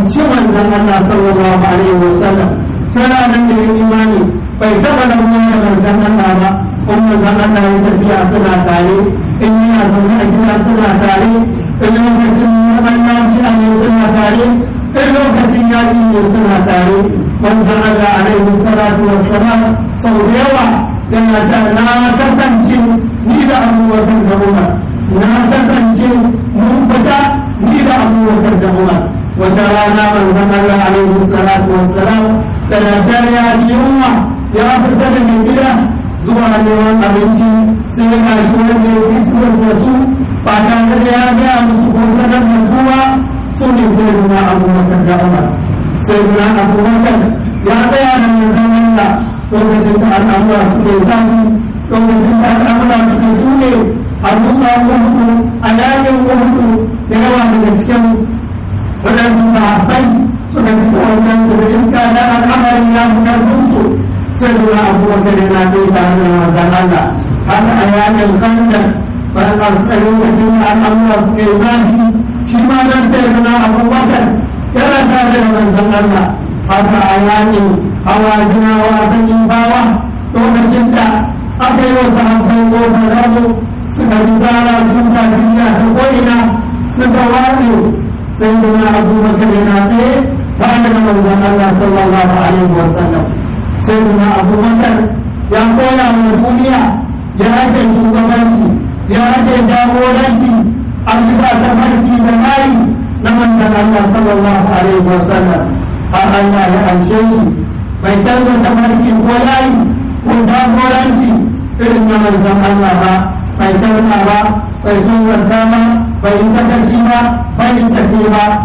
fahimci manzon Allah sallallahu alaihi wasallam tana nan da imani bai taɓa rabuwa da manzon Allah ba in manzon Allah ya tafiya suna tare in yana zaune a gida suna tare in lokacin neman lafiya ne suna tare in lokacin yaƙi ne suna tare manzon Allah alaihi salatu wassalam sau da yawa yana cewa na kasance ni da abubakar da umar na kasance mun fita ni da abubakar da umar wata rana manzon Allah alaihi salatu wassalam da daddare ya yi yunwa ya fita daga gida zuwa neman abinci sai ya kashi wanda ya fito da su ba tare da ya gaya musu ko sanar da zuwa su ne sai nuna abubakar da umar sai nuna abubakar ya tsaya da manzon Allah lokacin da al'amura suka yi zafi lokacin da al'amura suka jude al'umma wahudu a yayin wahudu da yawa daga cikin waɗansu sahabbai suka ji kowannen su da iska da al'amarin ya fi ƙarfinsu sai nuna abubakar yana kai tare da manzon Allah haka a yayin kandar bayan a suka lokacin da al'amura suka yi zafi shi ma dan sai nuna abubakar yana tare da manzon Allah haka a yayin hawa jinawa sanyin bawa lokacin da aka yi wa sahabbai kofar rabu suka ji zara sun tafiya ta ko'ina suka waɗe sai nuna abubakar yana tsaye tare da manzon Allah sallallahu alaihi wasallam sai nuna abubakar ya koya wa duniya ya ake shugabanci ya ake jagoranci a bisa tafarki da layi na manzon Allah sallallahu alaihi wasallam har Allah ya anshe shi bai canza tafarki ko layi ko jagoranci irin na manzon Allah ba bai canza ba bai tozarta ba bai sakaci ba bai sake ba